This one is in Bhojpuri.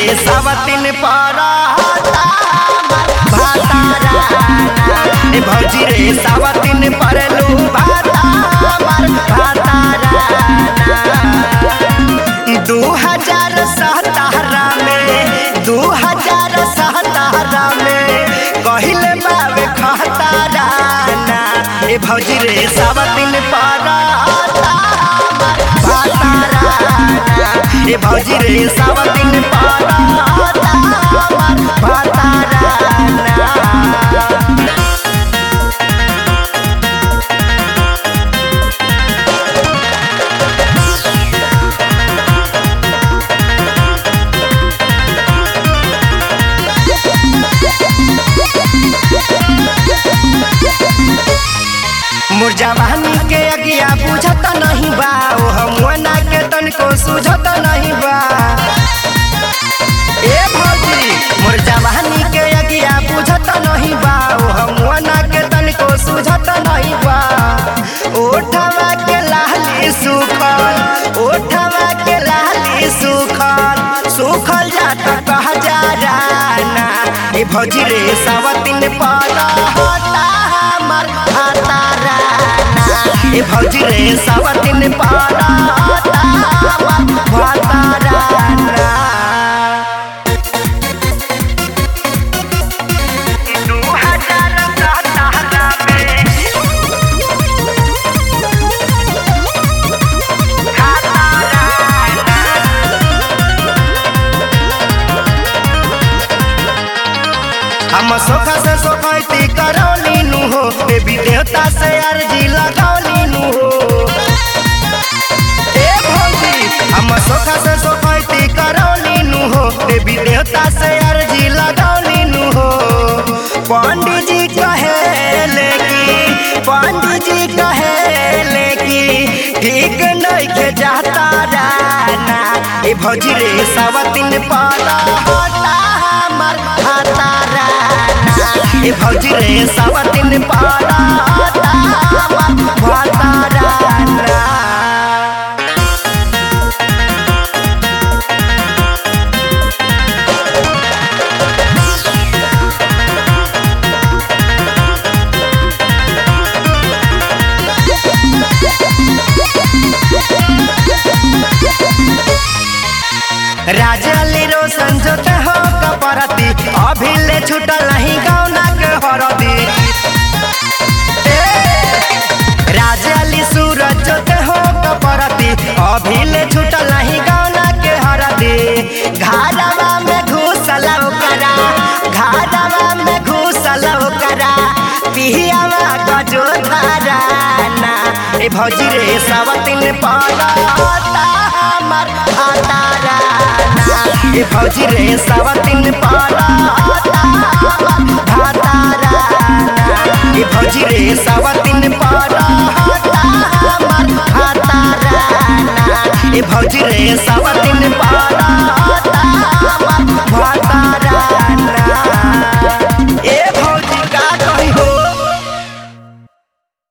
सावतिन पारा भातारा ए भौजी रे सावतिन परलू भाता मार भातारा दू हजार सतारह में दू हजार सतारह में कहिले बाबे खतारा ना ए भौजी रे सावतिन पारा भातारा ए भौजी रे सावतिन पारा भातारा ना मोर जवानी के अगिया बुझत नहीं बा ओ हमना के तनको सुझत नहीं बा ए भौजी मोर जवानी के अगिया बुझत नहीं बा ओ हमना के तनको सुझत नहीं बा ओठवा के लाली सुखल ओठवा के लाली सुखल सुखल जात कह जा राना ए भौजी रे सावतिन पाला हटा हमर हातारा ए भौजी रे सावतिन पाला हटा हमर हातारा दू हजार सतारह में हम सोखा से सोखैती करौली नु हो देवी देवता से अर्जी लगौली नु हो ए भौजी हम सोखा से सोखैती करौली नु हो देवी देवता से अर्जी लगौली नु हो पंडित जी कहे कि पंडित जी कहे कि ठीक नहीं के जाता राना ए भौजी रे सावतिन पाला हटा हमर हातारा ए भौजी रे सावतिन पाला हटा हमर हातारा राजली रोशन जोते हो कपरती अभी ले छूटल नहीं गौना के हरदी राजली सूरज जोते हो कपरती अभी ले छूटल नहीं गौना के हरदी घारवा में घुसल करा घारवा में घुसल करा पिहियावा गजो धाराना ए भौजी रे सावतिन पाला हमर हातारा ए भौजी रे सावतिन पाला भातारा ए भौजी रे सावतिन पाला हमर हातारा ए भौजी रे सावतिन